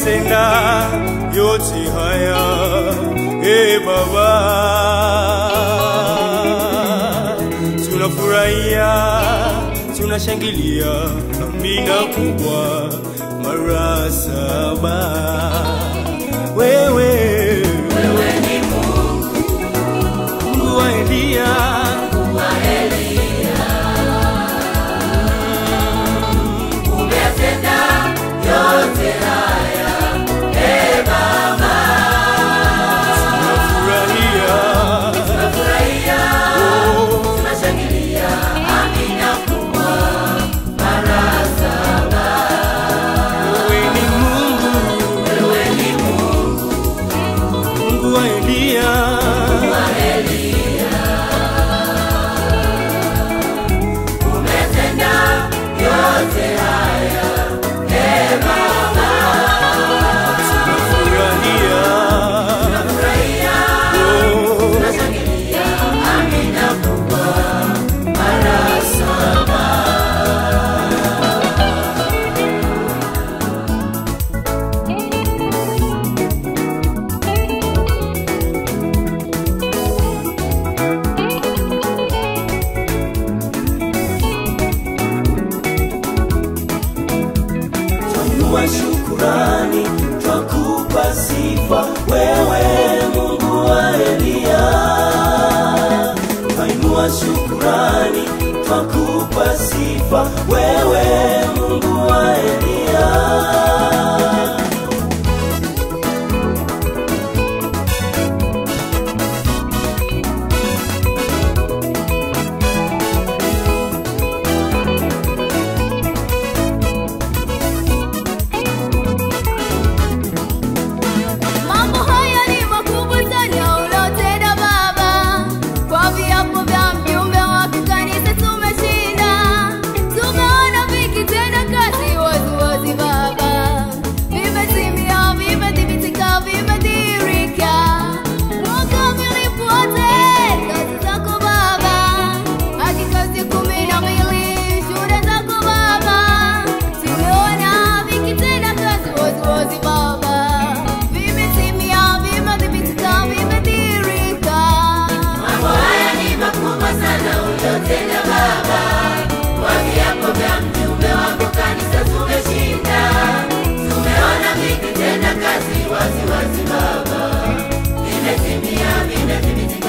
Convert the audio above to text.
umetenda yote haya e Baba, tunafurahia tunashangilia, amina kubwa mara saba. Wewe wewe ni Mungu, Mungu wa Elia, Umetenda yote haya, e Baba, tunafurahia tunafurahia, oh, tunashangilia, amina kubwa mara saba. wewe ni Mungu, Wewe ni Mungu Mungu wa Elia, wa Elia, umetenda yote haya, e Baba, tunafurahia tunafurahia, oh, tunashangilia, amina kubwa mara saba. Twainua shukurani, twakupa sifa wewe Mungu wa Elia. Twainua shukurani, twakupa sifa wewe Mungu wa Elia. Mambo haya ni makubwa sana ulotenda Baba, kwa viapo vya mjumbe wa kikanisa tumeshinda, tumeona vikitenda kazi waziwazi Baba, vimetimia, vimethibitika, vimedhihirika kwa ukamilifu wote kazi zako Baba, hakika siku kumi na mbili shuhuda zako Baba, tumeona vikitenda kazi waziwazi Baba, vimetimia, vimedhibitika, vimedhihirika. Mambo haya ni makubwa sana uliyotenda Baba, kwa viapo vya mjumbe wako kanisa tumeshinda, tumeona vikitenda kazi wazi wazi Baba, vimetimia, vimethibitika,